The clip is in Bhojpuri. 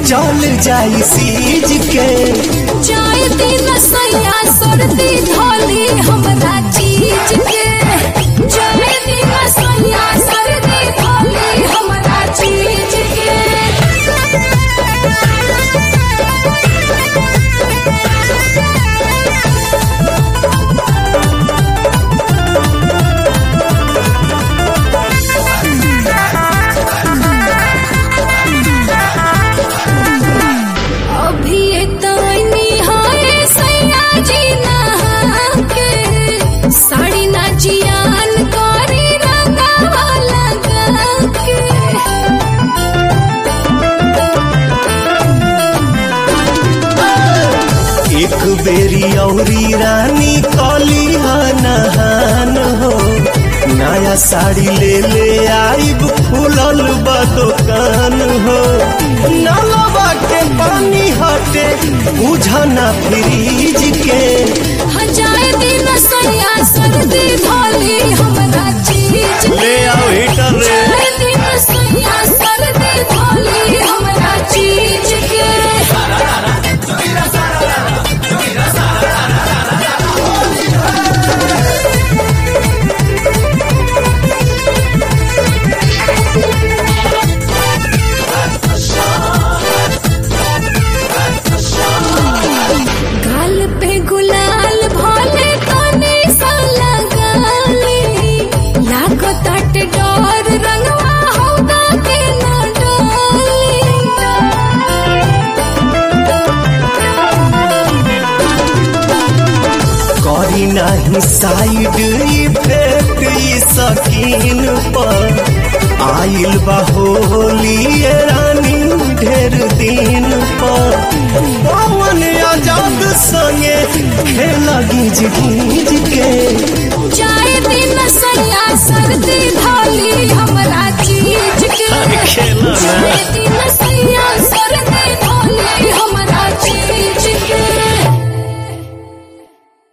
चल जाई सीज के जाए दिन सैया सर्दी धोली हमरा चीज के जाए दिन सैया सर्दी धोली हमरा चीज अभी तनी हाय सैया जी नहा के साड़ी ना जियान करी रंगावा लगा के एक बेरी औरी रानी कली नहान हो नया साड़ी ले ले आइब खुलल बा दुकान हो नलवा के पानी हटे बुझना फ्रीज के हजाए दिन सैया सर्दी धोली हमरा चीज ले आओ हीटर रे जाए दिन सैया सर्दी धोली हमरा चीज के गाल पे गुलाल भोले तने सा लगाली लाखो तट डोर रंगवा होगा के न करी नहीं साइड इफेक्ट ई सकीन पर आइल बा होली ये रानी ढेर दिन पर पवन आजाद संगे खेल गीज गीज के जाए दिन सैया सर्दी धोली हमरा चीज के खेला ना। जाए दिन